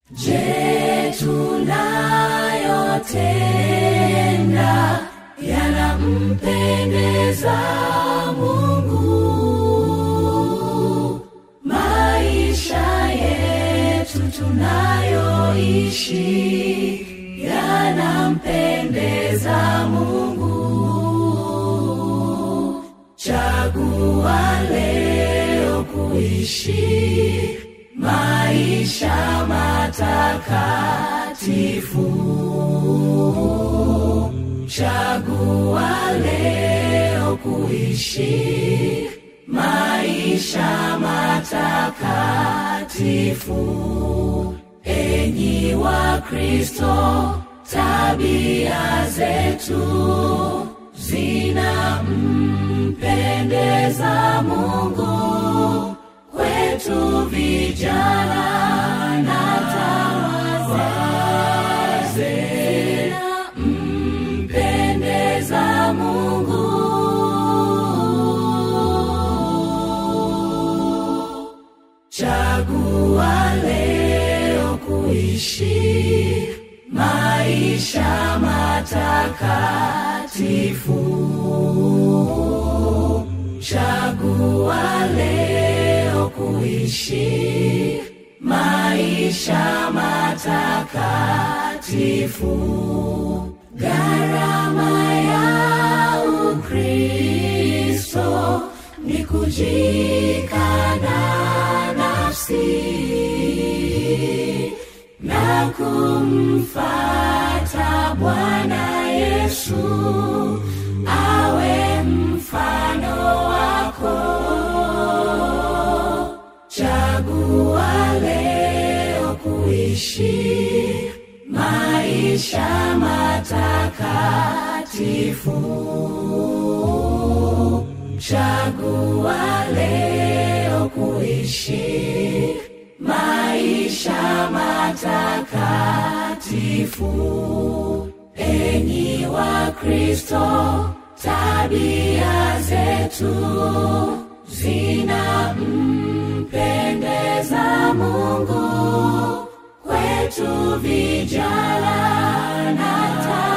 Je, tunayotenda yanampendeza Mungu? Maisha yetu tunayoishi yanampendeza Mungu? Chagua leo kuishi maisha matakatifu. Chagua leo kuishi maisha matakatifu. Enyi wa Kristo, tabia zetu zinampendeza Mungu kwetu vijana na wazee mpendeza Mungu. Chagua leo kuishi maisha matakatifu. Chagua leo kuishi maisha matakatifu. Gharama ya Ukristo ni kujikana nafsi na kumfata Bwana Yesu awe mfano wako. Chagua leo kuishi maisha matakatifu. Chagua leo kuishi maisha matakatifu. Enyi wa Kristo, tabia zetu zinampendeza Mungu. Kwetu vijana na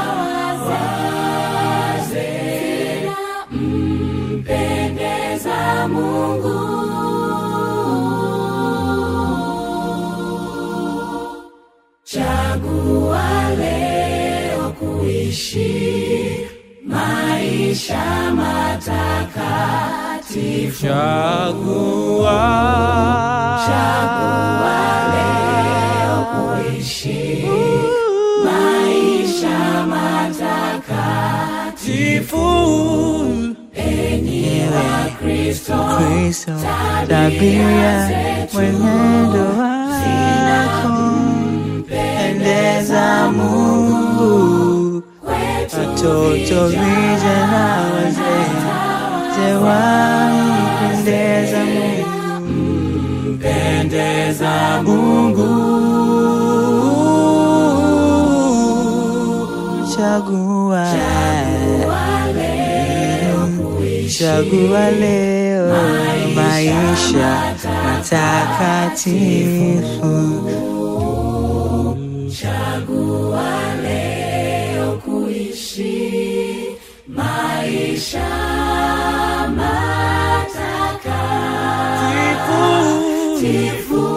wazee zinampendeza Mungu. Chagua leo kuishi maisha matakatifu. Chagua. Chagua leo kuishi maisha matakatifu. Enyi wa Kristo, Kristo, tabia tabia zetu mwenendo wako pendeza Mungu, kwetu watoto vijana wazee wote wampendeza Mungu, pendeza Mungu chagua chagua leo maisha matakatifu Chagua leo kuishi maisha matakatifu.